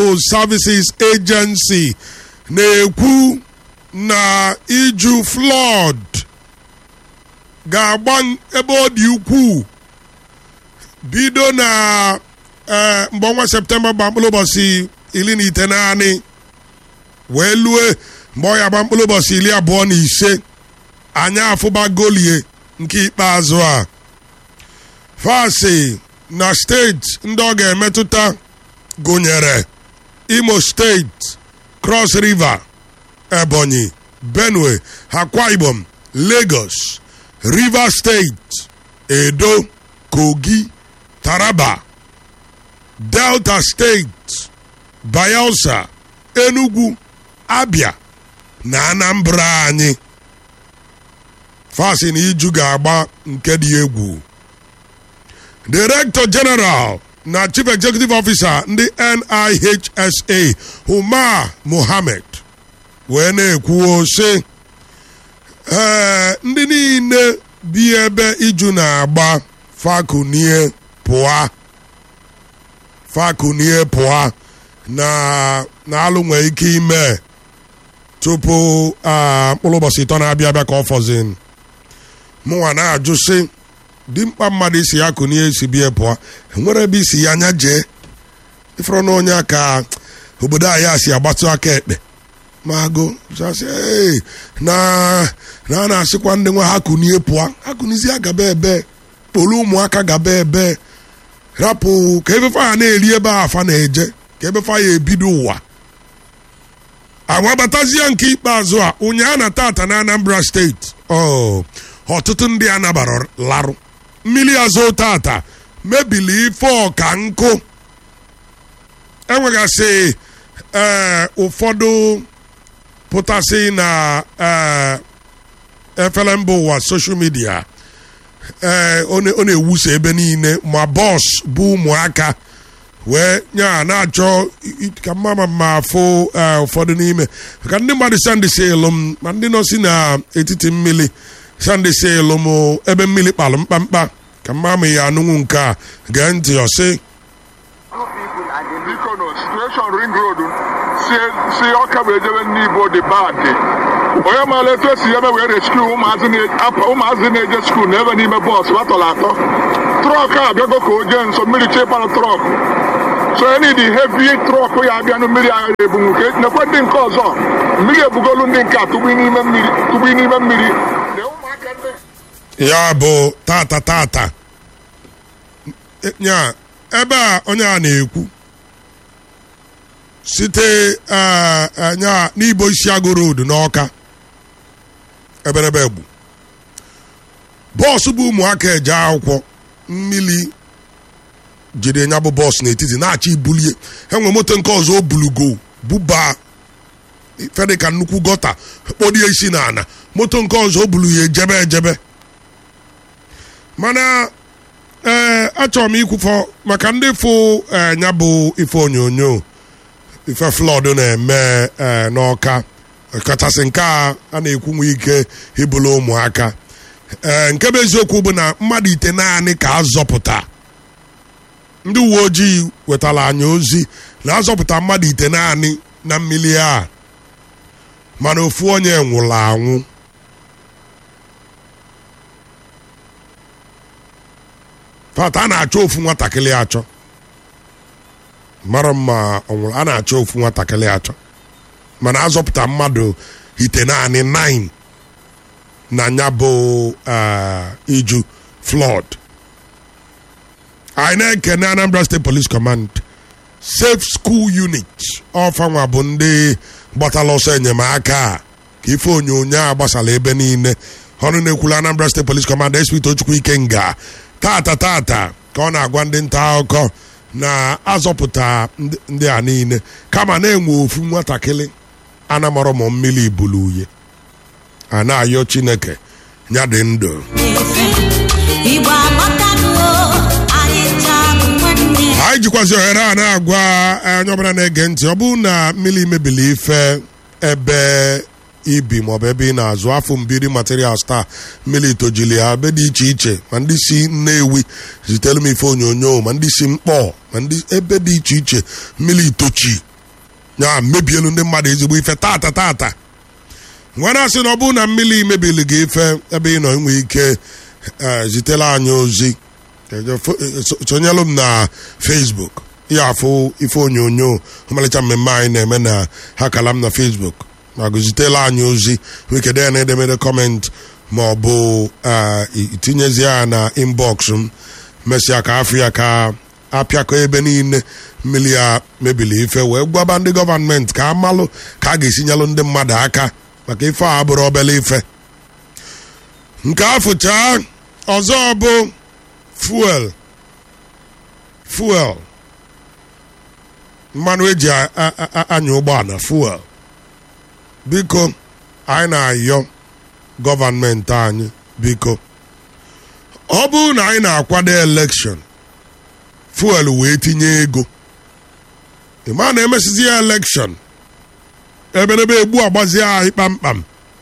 Civil Services Agency na-ekwu na iju flood ga-agba ebe ọ dị ukwuu bido na ee mgbe ọnwa septemba gba mkpụrụ ụbọchị iri na ite naanị wee lue mgbe ọ ya gba mkpụrụ ụbọchị iri abụọ na ise anyị afụba golie nke ikpeazụ a fasi na steeti ndị ọ ga-emetụta gụnyere imo steeti cross river ebonyi benue akwa ibom lagos rivers steeti edo kogi taraba delta steeti bayelsa enugu abia na anambra anyị fasi na iju ga-agba nke dị egwu director general na chief executive officer ndị nihsa umar mohammed wee na-ekwuo sị ee ndị niile bi ebe iju na-agba fakunie pụa fakunie pụa na na alụ nwee ike ime tupu mkpụrụ ụbọchị ịtọ na-abịa abịa ka ọ fọzin mụnwa na-ajụ sị dimkpa mmadụ isi ya kụnie esi bie pụọ enwere ebe isi ya anya jee ịfụrụ na onye ka obodo anyị a si agbatụ aka ekpe ma agụ sasị na na a na-asịkwa ndị nwa ha kụnie pụọ ha kụnizie gaba ebe kpolu ụmụaka gaba ebe rapụ ka efefe a na-eri ebe a afa na-eje ka efefe ya ebido ụwa agbabatazie nke ikpeazụ a ụnyaa na tata na anambra steeti ọtụtụ ndị a nabara larụ mmiri azụ tata mebili ife ọka nkụ enwegasị ee ụfọdụ pụtasị na ee efere mba ụwa soshal midia ee ọ na-ewusa ebe niile ma bọs bụ ụmụaka wee nya na-achọ ka mma ma afụ ụfọdụ n'ime maka ndị mmadụ sandị si elu m ma ndị nọ si n'etiti mmiri sandị si elu m ebe mmiri kpalụ mkpamkpa ka mma ma ya anụnwụ nke a gee ntị ọsị biko no situation ring road si ọka bụ ejebe n'ibo dị bad onye maara etu esi ebe wee rescue ụmụazị na-eje skuul na ebe n'ime bọs batọrọ atọ trọk a abịago ka o jee nso mmiri chepalụ trọk so any the heavy trọk ya abịa na mmiri agha ebunwu ka nekwe ndị nke ọzọ mmiri ebugolu ndị nke a tụgbu n'ime mmiri tụgbu n'ime mmiri ya bụ tata tata nya ebe a onye a na-ekwu site nya n'ibo isiagụ road n'ọka eberebe egbu bọọsụ bụ ụmụaka eje akwụkwọ mmiri jide nya bụ bọọsụ n'etiti na-achọ ibulie enwe moto nke ọzọ o bulugo buba fedị ka nnukwu gọta kpọrie isi n'ala moto nke ọzọ o bulu ya ejebe ejebe mana ee achọrọ m ikwufọ maka ndị fụ nya bụ ife onyonyo ife flọd na-eme n'ọka kachasị nke a a na-ekwu nwe ike ibulu ụmụaka ee nke bụ eziokwu bụ na mmadụ ite naanị ka azọpụta ndị uwe ojii wetara anyị ozi na azọpụta mmadụ ite naanị na mmiri a mana ofu onye nwụrụ anwụ fata a na-achọ ofu nwatakịrị achọ mara mma ọnwụrụ a na-achọ ofu nwatakịrị achọ mana azọpụta mmadụ ite naanị 9 na nya bụ iju flood anyị na-ekene Anambra State Police Command Safe School Unit ọfanwa bụ ndị gbatala ọsọ enyemaka ka ife onyonyo a gbasara ebe niile ọrụ na-ekwula Anambra State Police Command SP Tochukwu Ikenga tata tata ka ọ na-agwa ndị nta akụkọ na-azọpụta ndị a niile kama na-enwe ofu nwatakịrị anamarọ ma mmiri ibulu uye a na-ayọ Chineke ya dị ndụ anyị jikwazi ohere a na-agwa onye ọbụla na-ege ntị ọ bụrụ na mmiri mebili ife ebe ibi maọbụ ebe ị na-azụ afọ mbiri materials taa mmiri tojili ya ebe dị iche iche ma ndị si Nnewi zitere m ife onyonyo ma ndị si mkpọ ma ndị ebe dị iche iche mmiri itochi ya mebielu ndị mmadụ ezigbo ife tata tata nwere asị na ọ bụrụ na mmiri mebili gị ife ebe ị nọ inwe ike eh, zitela anyị ozi Eje fo- eh, so- sonyelụ m na facebook ya afụ ife onyonyo ọmalịcha mmemme anyị na-eme na ha kala m na facebook ma gụzitela anyị ozi wekede ya na edemede kọment ma ọ bụ eh, itinyezi ya na inbox m mesịa ka afọ ya ka apịakọ ebe niile mmiri ya mebili ife wee gwaba ndị gọọmenti ka amalụ ka a ga-esinyelụ ndị mmadụ aka maka ife a bụrụ obele ife nke afụchaa ọzọ bụ fuel fuel mmanụ eji a- a- a- anya ụgbọala fuel biko anyị na-ayọ gọọmenti anyị biko ọ bụrụ na anyị na-akwado elekshọn fuel wee tinye ego ịma na emesizi ya elekshọn eberebe egbu agbazie anyị kpamkpam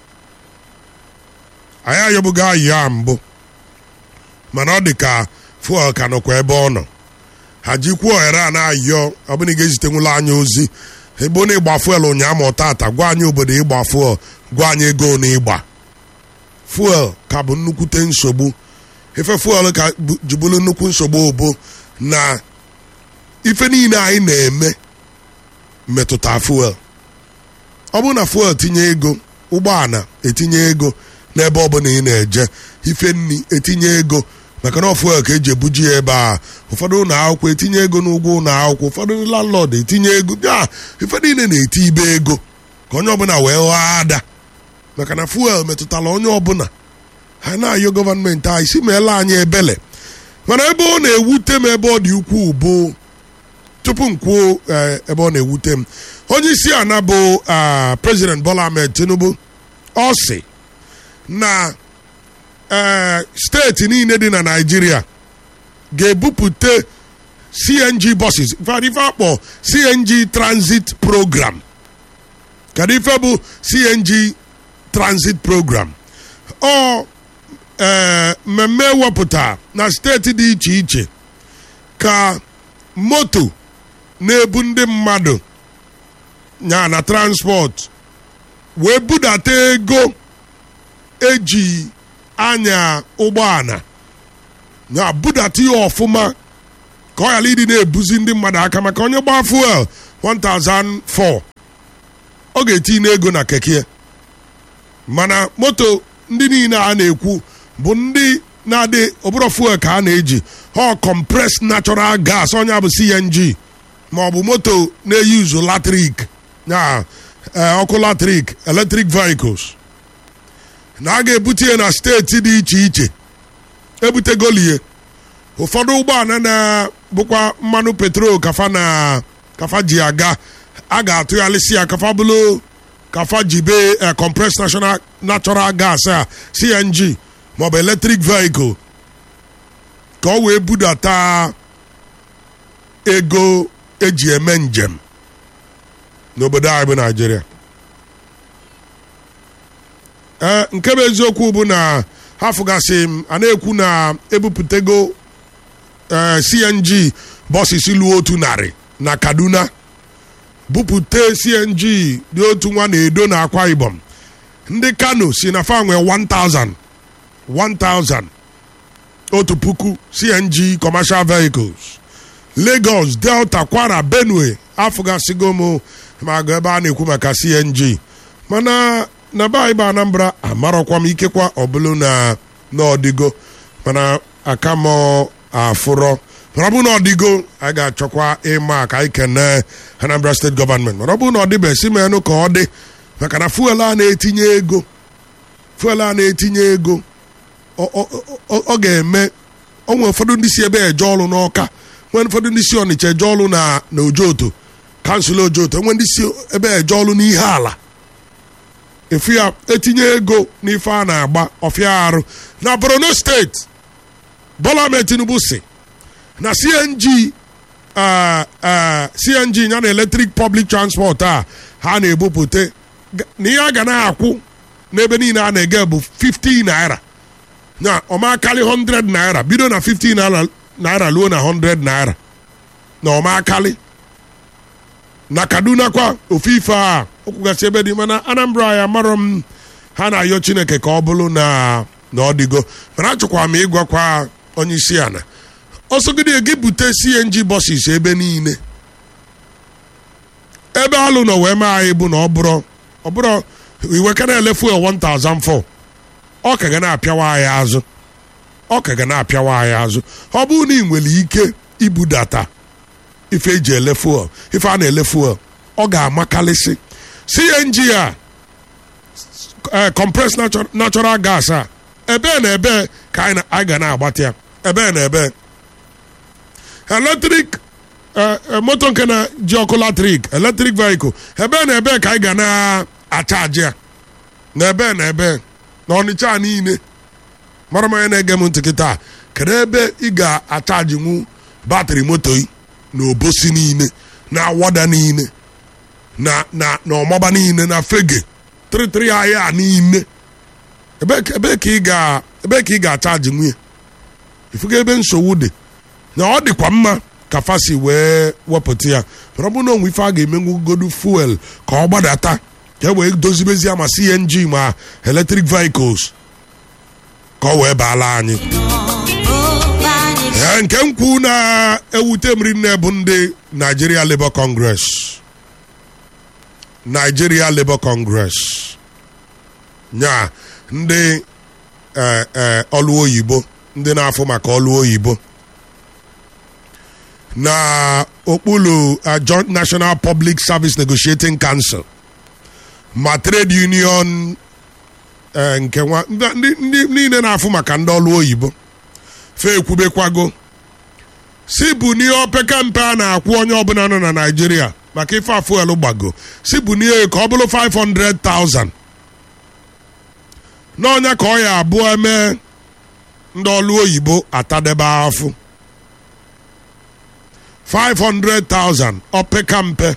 anyị ayọbụgo ayị ya mbụ mana ọ dị ka fuel ka nọkwa ebe ọ nọ ha jikwuo ohere a na-ayọ ọ bụrụ na ị ga-ezitenwula anyị ozi ebe na ịgba fuel ụnyaahụ ma tata gwa anyị obodo ịgba fuel gwa anyị ego na ịgba fuel ka bụ nnukwute nsogbu ife fuel ka bụ- jibulu nnukwu nsogbu obo na ife niile anyị na-eme metụta fuel ọ bụrụ na fuel tinye ego ụgbọala etinye ego n'ebe ọbụla ị na-eje ife nni etinye ego maka na ọ fuel ka eji ebuji ya ebe a ụfọdụ ụlọ akwụkwọ etinye ego n'ụgwọ ụlọ akwụkwọ ụfọdụ landlord etinye ego ya ife niile na-eti ibe ego ka onye ọbụla wee ghọọ ada maka na fuel metụtara onye ọbụla ha na-ayọ gọọmenti anyị si meela anyị ebele mana ebe ọ na-ewute m ebe ọ dị ukwuu bụ tupu m kwuo eh, ebe ọ na-ewute m onye isi ana bụ ah, president bola ahmed tinubu ọ sị na eh, steeti niile dị na naijiria ga-ebupụta cng buses ifeadị ife akpọ cng transit program kedu ife bụ cng transit program ọ ee mmemme ewepụta na steeti dị iche iche ka moto na-ebu ndị mmadụ ya na transport wee budata ego eji anya ụgbọala ya budata ya ọfụma ka ọ ghara ịdị na-ebuzi ndị mmadụ aka maka onye gbaa fuel 1004 ọ ga-etinye ego na keke mana moto ndị niile a na-ekwu bụ ndị na-adị ọbụrụ fuel ka a na-eji ha compressed natural gas ọnya bụ cng ma ọ bụ moto na-eyuzu latrik na eh, ọkụ latrik electric vehicles na a ga-ebute ya na steeti dị iche iche ebutegolie ụfọdụ ụgbọala na-bụkwa mmanụ petrol kafa na kafa ji aga a ga-atụgharịsị ya kafa bụrụ kafa jibe eh, compressed national natural gas a cng maọbụ electric vehicle ka ọ wee budata ego eji eme njem n'obodo anyị bụ naijiria ee nke bụ eziokwu bụ na ha fụgasị m a na-ekwu na ebupụtago ee cng bọsịs luo otu narị na kaduna bupụta cng dị otu nwa na-edo na akwa ibom ndị kano si na fa nwee 1000 1000 otu puku cng commercial vehicles lagos delta kwara benue afụgasịgo m ma agụ ebe a na-ekwu maka cng mana na be anyị bụ anambra amarọkwa m ikekwa ọbụlụ na n'ọdịgo mana aka m afụrọ mana ọ bụrụ na ọdịgo anyị ga-achọkwa ịma ka anyị kene anambra steeti gọọmenti mana ọ bụrụ na ọ dịbe si menụ ka ọ dị maka na fuel a na-etinye ego fuel a na-etinye ego ọ- ọ- ọ ọ ga-eme onwe ụfọdụ ndị si ebe eje ọrụ n'ọka nwee ụfọdụ ndị si ọnịcha eje ọrụ na na ojoto kansụl ojoto nwee ndị si ebe eje ọrụ n'ihe ala efu ya etinye ego n'ife a na-agba ọfịa arụ na borno steeti bola ahmed tinubu si na cng ah, ah, cng ya na electric public transport a ha na-ebupụta ga- na ihe a ga na-akwụ n'ebe niile a na-ege bụ 50 naira na ọmakali 100 naira bido na 50 naira naira ruo na 100 naira na ọmakali na kaduna kwa ofu ife a okwugasị ebe dị mana anambra ya marọ m ha na-ayọ chineke ka ọ bụrụ na na ọ dịgo mana achọkwara m ịgwakwa onye isi ala ọsọgide gị bute cng bọsis ebe niile ebe alụ nọ wee mee anyị bụ na ọ bụrụ ọ bụrụ iwe ka na-ele fuel 1004 ọ ka ga na-apịawa anyị azụ ọ ka ga na-apịawa anyị azụ ọ bụrụ na ị nwere ike ibudata ife eji ele fuel ife a na-ele fuel ọ ga-amakalịsị cng a eh, compressed natu- natural gas a ebe na ebe ka anyị na- anyị ga na-agbata ya ebe na ebe eletrik eh, eh, moto nke na ji ọkụ latrik eletrik vehicle ebe na ebe ka anyị ga na-achaji ya na ebe na ebe na ọnịcha niile mara m onye na-ege m ntị kịta kedu ebe ị ga-achajinwu batrị moto yi na obosi niile na awada niile na na na ọmaba niile na fege tịrịtịrị ahịa niile ebe ka- ebe ka ị ga ebe ka ị ga-achaji nwunye ifuga ebe nsogbu dị na ọ dịkwa mma ka fasi wee wepụta ya mana ọ bụrụ na onwe ife a ga-emenwugodu fuel ka ọ gbadata ka e wee dozibezie ma cng ma electric vehicles ka ọ wee baala anyị Ee, nke m kwu na-ewute m rinne bụ ndị Nigeria Labour Congress Nigeria Labour Congress nya ndị eh, eh, ọlụ oyibo ndị na-afụ maka ọlụ oyibo na okpuru uh, Joint National Public Service Negotiating Council ma trade union eh, nke nwa ndị ndị- ndị niile na-afụ maka ndị ọlụ oyibo fe ekwubekwago si bụ n'ihe opeka mpe a na-akwụ onye ọbụla nọ na naijiria maka ife afuelu gbago si bụ n'ihe ka ọ bụrụ 500,000 n'ọnya ka ọ ya abụọ eme ndị ọlụ oyibo atadebe afụ 500,000 opeka mpe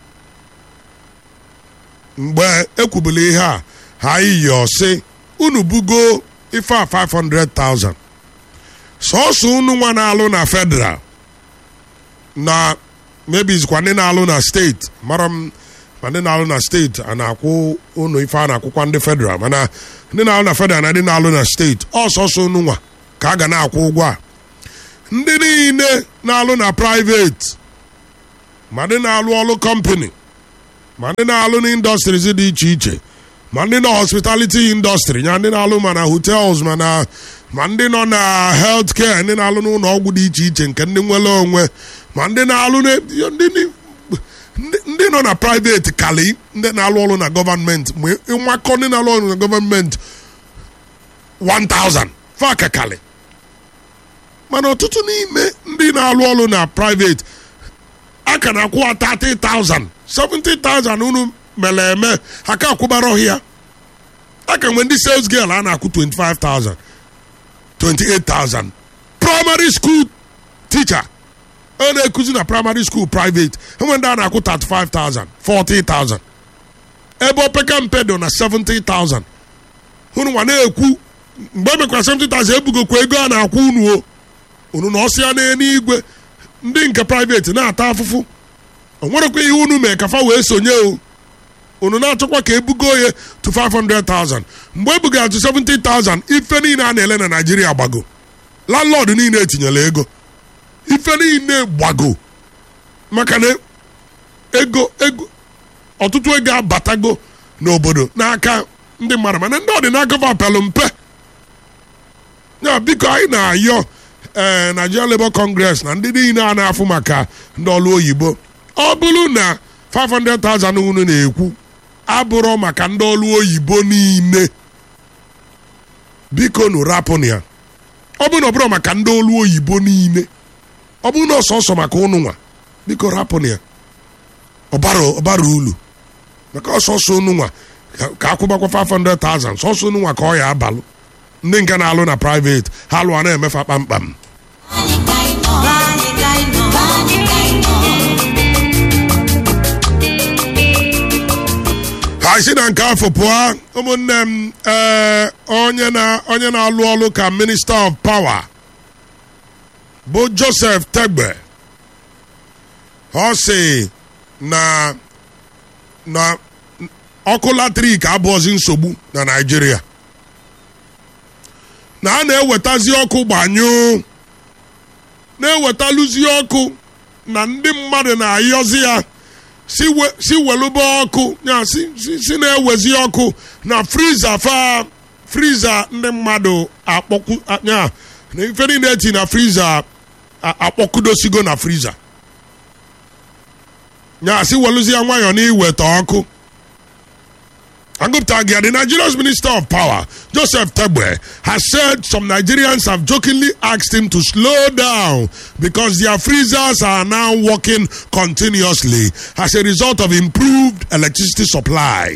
mgbe ekwubula ihe a ha yiyo si unu bugo ife a 500,000 sọsọ unu nwa na-alụ na federal na maybe zikwa ndị na-alụ na steeti mara m ma ndị na-alụ na steeti a na-akwụ unu ife a na-akwụkwa ndị federal mana ndị na-alụ na federal na ndị na-alụ na steeti ọ sọsọ unu nwa ka a ga na-akwụ ụgwọ a ndị niile na-alụ na private ma ndị na-alụ ọlụ company ma ndị na-alụ n'indọstries dị iche iche ma ndị nọ hospitality industry ya ndị na-alụ ma na hotels ma na ma ndị nọ na health care ndị na-alụ n'ụlọ ọgwụ dị iche iche nke ndị nwere onwe ma ndị na-alụ na ndị ndị- ndị nọ na private kali ndị na-alụ ọrụ na gọọmenti ma ịnwakọ ndị na-alụ ọrụ na gọọmenti 1000 faka kali mana ọtụtụ n'ime ndị na-alụ ọrụ na private a ka na-akwụ 30,000 70,000 unu mere eme ha ka akwụbara ọhịa a ka nwee ndị sales girl a na-akwụ 25,000 28,000 primary school teacher ọ na-ekuzi na primary school private enwe ndị a na-akwụ 35,000 40,000 ebe opeka mpe dị na 70,000 unu nwa na-ekwu mgbe e mekwara 70,000 ebugokwa ego a na-akwụ unu o unu na ọsịa n'eluigwe ndị nke private na-ata afụfụ o nwerekwa ihe unu mee ka fa wee sonye o unu na-achọkwa ka ebugo ya to 500,000 mgbe ebugara to 70,000 ife niile a na-ele na Naịjirịa gbago landlord niile etinyela ego ife niile gbago maka na ego ego ọtụtụ ego abatago n'obodo n'aka ndị mmadụ mana ndị ọdịnaka vapelụ mpe ya biko anyị na-ayọ ee Nigeria Labour Congress na ndị niile a na-afụ maka ndị ọrụ oyibo ọ bụrụ na 500,000 unu na-ekwu abụrụ maka ndị ọrụ oyibo niile biko nụ rapụnụ ya ọ bụrụ na ọ bụrụ maka ndị ọrụ oyibo niile ọ bụrụ na ọsọsọ maka ụnụ nwa biko rapụnụ ya ọbara ọbara ulu maka ọsọsọ ụnụ nwa ka- ka akwụbakwa 500,000 sọsọ ụnụ nwa ka ọ ya abalụ ndị nke na-alụ na private ha lụọ na-emefa kpamkpam ha si na nke afọ pụọ ụmụnne m ee onye na onye na-alụ ọlụ ka minista of power bụ joseph tegbe ọ sị na na ọkụ latrik abụọzi nsogbu na naijiria na a na-ewetazi ọkụ gbanyụ na-ewetalụzi ọkụ na ndị mmadụ na-ayọzi ya si we- si welube ọkụ ya si si- si na-ewezi ọkụ na friza fa friza ndị mmadụ akpọkụ ya na ife niile eti na friza a- akpọkụdosigo na friza ya si welụzi ya nwayọọ n'iweta ọkụ Angupta Agia, the Nigeria's Minister of Power, Joseph Tebwe, has said some Nigerians have jokingly asked him to slow down because their freezers are now working continuously as a result of improved electricity supply.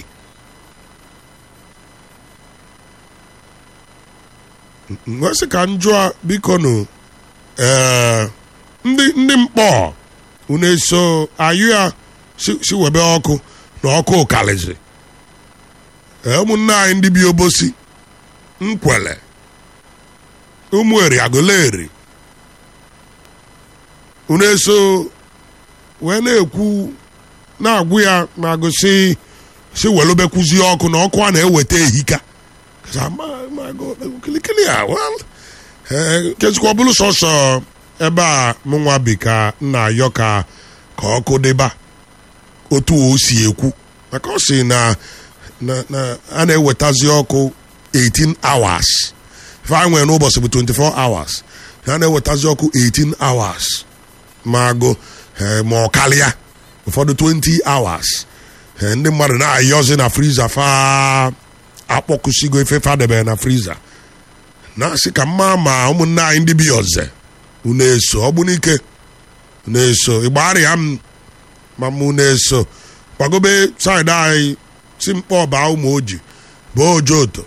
Nwesị ka m jụọ biko nụ ee, ndị ndị mkpọ unu eso ayụ ya si si webe ọkụ na ọkụ ụkalizi Ee, ụmụnne anyị ndị bi obosi nkwele ụmụeri agụleri unu eso wee na-ekwu na-agwụ ya na agụsị si welubekwuzie ọkụ na ọkụ a na-eweta ehika Kasa, "Ma- ma go- kilikili a well ee kezikwa ọ bụrụ sọsọ ebe a mụnwa bi ka nna ayọ ka ka ọkụ dịba otu o si ekwu maka ọ si na na na a na-ewetazi ọkụ 18 hours ife anyị nwere n'ụbọchị bụ 24 hours a na-ewetazi ọkụ 18 hours ma agụ eh, ma ọ karịa ụfọdụ 20 hours Eh, ndị mmadụ na-ayọzi na friza fa akpọkụsigo ife fa debere na friza na-asị ka mma ma ụmụnne anyị ndị bi ọzọ unu eso ọ bụ n'ike unu eso ịgbarịa m ma mụ na-eso kwagobe saịdị anyị si mkpọ baa ụmụ oji baa ojoto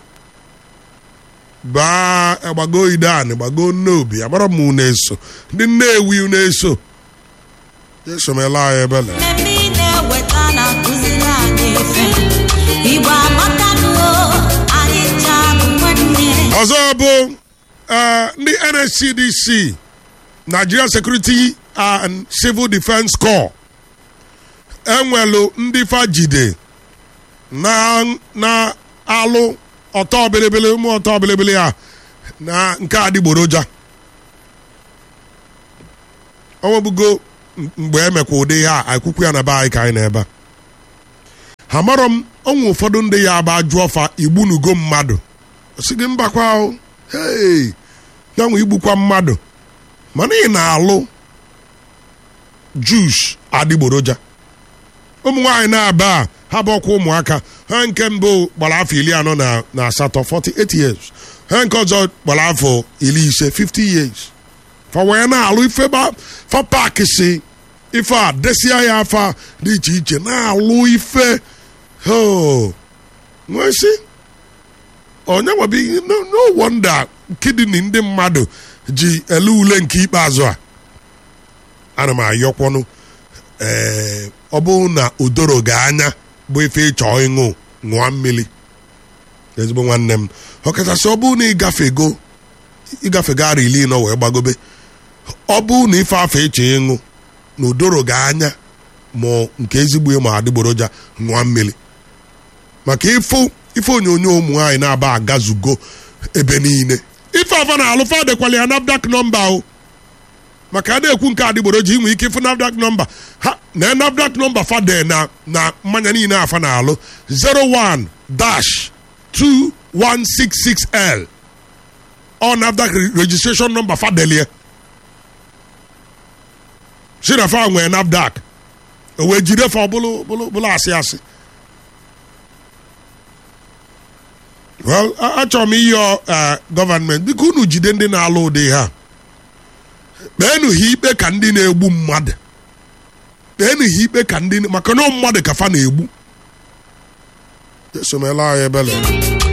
baa agbago idan gbago nnobi amara m unu eso ndị nnewi unu eso esomela anyị ebele mmemme ị na-eweta na-akụziri anyị efe igbo amatanuo anyị ncha bụ nwanne ọzọ bụ eh, ndị nscdc nigeria security and civil defense corps enwelu ndị fajide na na alụ ọtọ bilibili ụmụ ọtọ bilibili a na nke adịgboroja onwebugo mgbe emekwa ụdị ha akwụkwọ ya na be anyị ka anyị na-ebe a. ha marọ m ọnwụ ụfọdụ ndị ya aba jụọ fa igbunugo mmadụ si gị mbakwa ahụ hei ya nwe igbukwa mmadụ mana ị na-alụ jus adịgboroja ụmụ nwaanyị na-aba a ha bụ ọkwa ụmụaka ha nke mbụ gbara afọ iri anọ na na asatọ 48 years ha nke ọzọ gbara afọ iri ise 50 years fa wee na-alụ ife ba fa paaki si ife a desia ya afa dị iche iche na-alụ ife ho nwee si onye nwebi no, no wonder kidney ndị mmadụ ji ele ule nke ikpeazụ a ana m ayọkwọnụ ee ọ bụrụ na odoro gị anya bụ ife ịchọ ịṅụ ṅụọ mmiri ezigbo nwanne m ọkachasị ọ bụrụ na ịgafego ịgafego ara ili nọ wee gbagobe ọ bụrụ na ife afọ ịchọ ịṅụ na odoro gị anya ma nke ezigbo ma adịgboroja ṅụọ mmiri maka ifo ife onyonyo ụmụ nwaanyị na-aba agazugo ebe niile ife afa na alụfa dekwala ya nafdak nọmba o maka a na-ekwu nke adịgboroja inwe ike ịfụ nafdak nọmba ha na nafdak nọmba fade na na mmanya niile afa na alụ 01 dash 2166L ọ nafdak registration nọmba fadelie si na fa nwee nafdak o wee jide fa bụlụ bụlụ bụlụ asị asị well a- achọrọ m ịyọ eh, gọvanmenti biko unu jide ndị na-alụ ụdị ha kpeenụ ha ikpe ka ndị na-egbu mmadụ kpeenụ ha ikpe ka ndị maka na ọ mmadụ ka fa na-egbu esomela anyị ebele